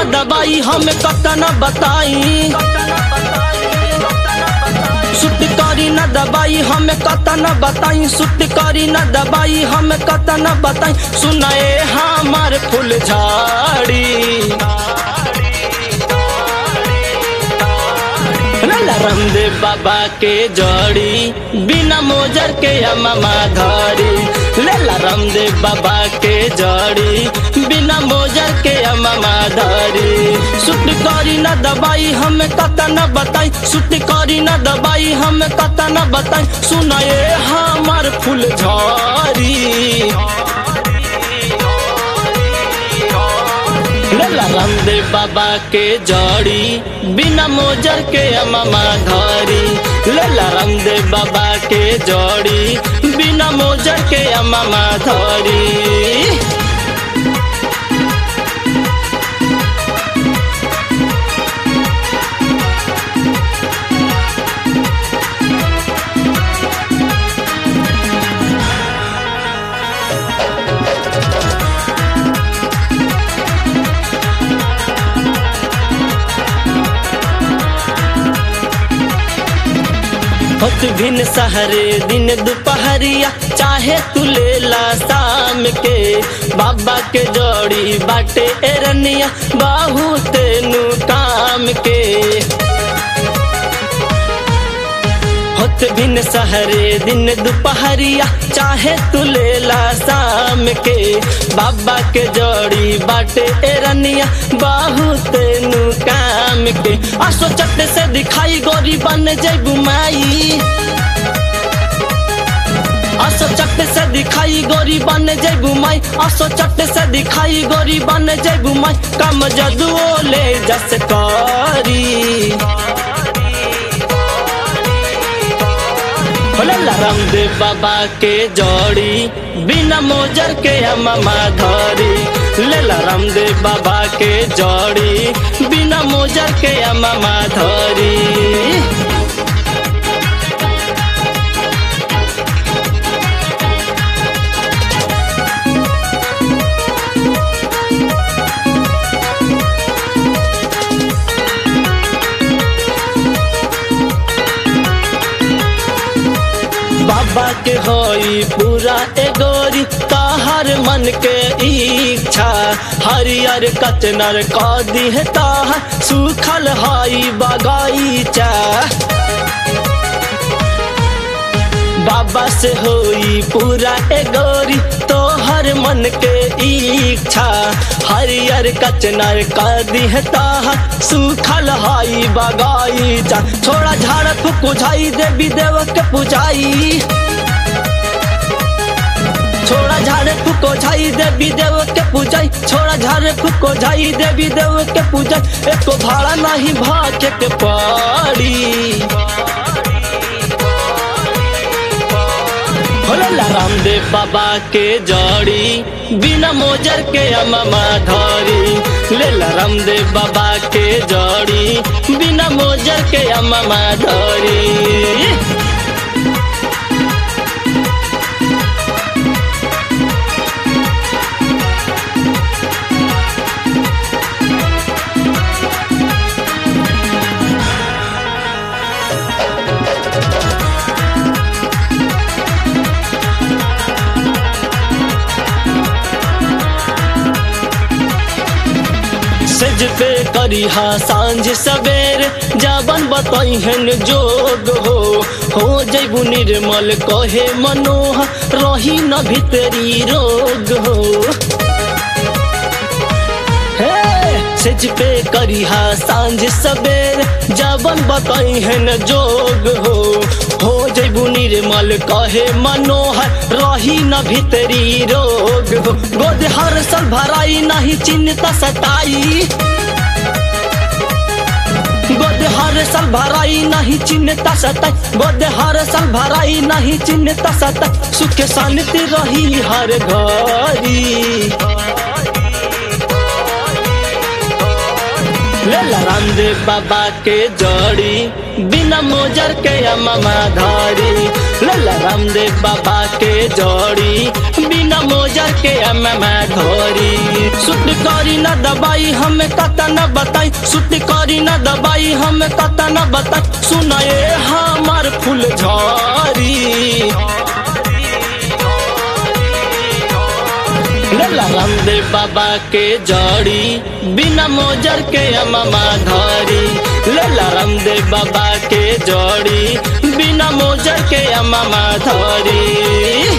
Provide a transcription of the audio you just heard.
न दबाई हमें कतना बताई सुट करी न दबाई हमें कतना बताई सुट करी न दबाई हमें कतना बताई सुनाए हमार फूल झाड़ी रामदेव बाबा के जड़ी बिना मोजर के अमामा धरी लेला रामदेव बाबा के जड़ी बिना मोजर के अमामा धरी सुट करी न दबाई हमें कता न बताई सुट करी न दबाई हमें कता न बताई सुनाए हमार फूल झरी लेला रामदेव बाबा के जड़ी बिना मोजर के अमामा धरी लेला रामदेव बाबा के जड़ी बिना मोजर के अमामा धरी होत भिन सहरे दिन दोपहरिया चाहे तू लेला शाम के बाबा के जोड़ी बाटे एरनिया बहुत नु काम के होत भिन सहरे दिन दोपहरिया चाहे तू लेला शाम के बाबा के जोड़ी बाटे एरनिया बहुत नु काम के आ सोचत से दिखाई गोरी बन जैबू माई असो चट से दिखाई गोरी बन जैबू माई असो चट से दिखाई गोरी बन जैबू माई कम जदुओ ले जस करी भोला रामदेव बाबा के जोड़ी बिना मोजर के अमामा धरी लेला रामदेव बाबा के जोड़ी बिना मोजर के अमामा धरी बाबा के होई पूरा एगोरी ताहर मन के इच्छा हरियर कचनर कदी है ताहर सुखल हई बगीचा बाबा से होई पूरा एगोरी तोहर मन के इच्छा हरियर कचनर कदी है ताहर सुखल हई बगीचा छोड़ा झाड़ फूक झाई देवी देव के पुजाई छोड़ा झाड़े फूको झाई देवी देव के पूजाई छोड़ा झाड़े फूको झाई देवी देव के पूजाई एको भाड़ा नहीं भाके के पड़ी भोला रामदेव बाबा के जड़ी बिना मोजर के अमामा धरी लेला रामदेव बाबा के जड़ी बिना मोजर के अमामा धरी सज पे करी हा सांझ सवेर जाबन बताई हन जोग हो हो जैबू निर्मल कहे मनोह रही न भीतरी रोग हो सज पे करी हा सांझ सवेर जाबन बताई हन जोग हो हो जैबू निर्मल कहे मनोहर रही न भीतरी रोग हो गोद हर सल भराई नहीं चिंता सताई गोद हर साल भराई नहीं चिन्हता सताई गोद हर साल भराई नहीं चिन्हता सताई सुख शांति रही हर घरी लेला रामदेव बाबा के जड़ी बिना मोजर के अमामा धारी लेला रामदेव बाबा के जड़ी बिना मोजर के अमामा धरी सुट करी न दबाई हमें कता न बताई सुती करी न दबाई हमें कता न बताई सुनाए हमार फूल झरी लेला रामदेव बाबा के जड़ी बिना मोजर के अमामा धरी लेला रामदेव बाबा के जड़ी बिना मोजर के अमामा धरी